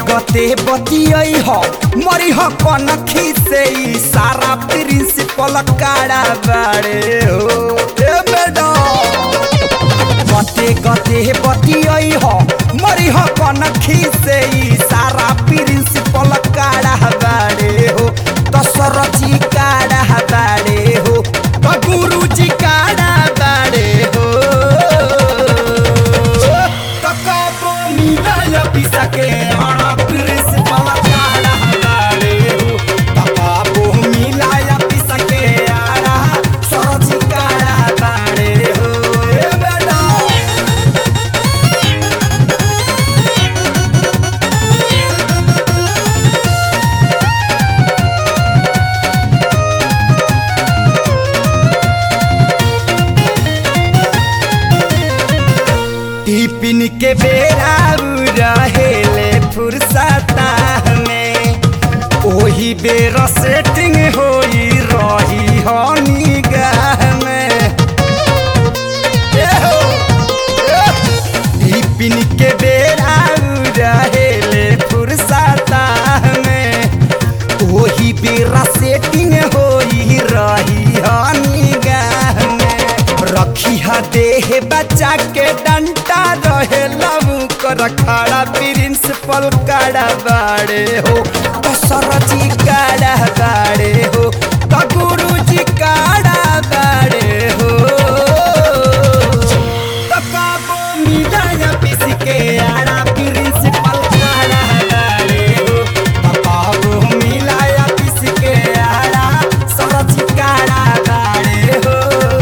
गते बतियई ह मरी ह कनखी से ई सारा प्रिंसिपल काड़ा बाड़े हो ए मैडम गते गते बतियई ह मरी ह कनखी से ई सारा प्रिंसिपल काड़ा बाड़े हो दशरथी काड़ा बाड़े हो त गुरुजी काड़ा बाड़े हो त कबो मिलय पिसके अण प्रिंसिपल काड़ा बाड़े हो त कबो मिलय पिसके आड़ा सरजी काड़ा बाड़े हो ए मैडम टिफिन के बेरा उ रहेले फुर्सता में ओही बेर सेटिंग होई रही हनी गाह में ए हो, ए। टिफिन के बेरा उ रहेले फुर्सता में ओही बेरा सेटिंग होई रही हनी गाह में रखी हा देह बच्चा के डंटा रहे लबू कर खड़ा प्रिंसिपल काड़ा बाड़े हो तो सरजी काड़ा बाड़े हो तो गुरुजी काड़ा बाड़े हो तो काबो मिलाया पिस के आड़ा प्रिंसिपल काड़ा बाड़े हो तो काबो मिलाया पिस के आड़ा सरजी काड़ा बाड़े हो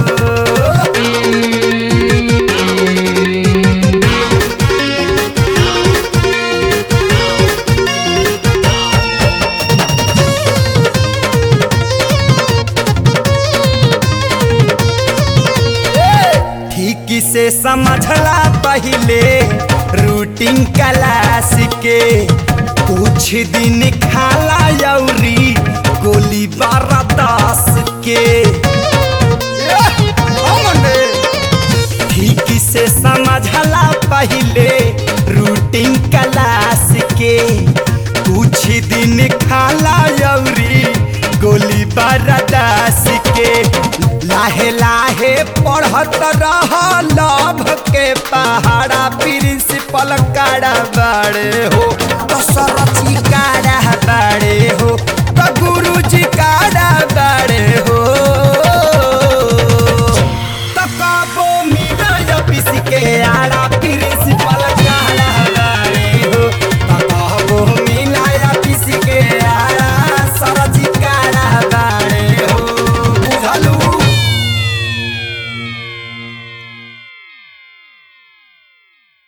ठीक से समझला पहले रूटीन क्लास के कुछ दिन खाला यौरी गोली बारह दस के ठीक से समझला पहले रूटीन क्लास के कुछ दिन खाला यौरी गोली बरदास के लाहे लाहे पढ़त रह लभ के पहाड़ा प्रिंसिपल काड़ा बाड़े हो तो सरची काड़ा बाड़े हो तो गुरुजी काड़ा बाड़े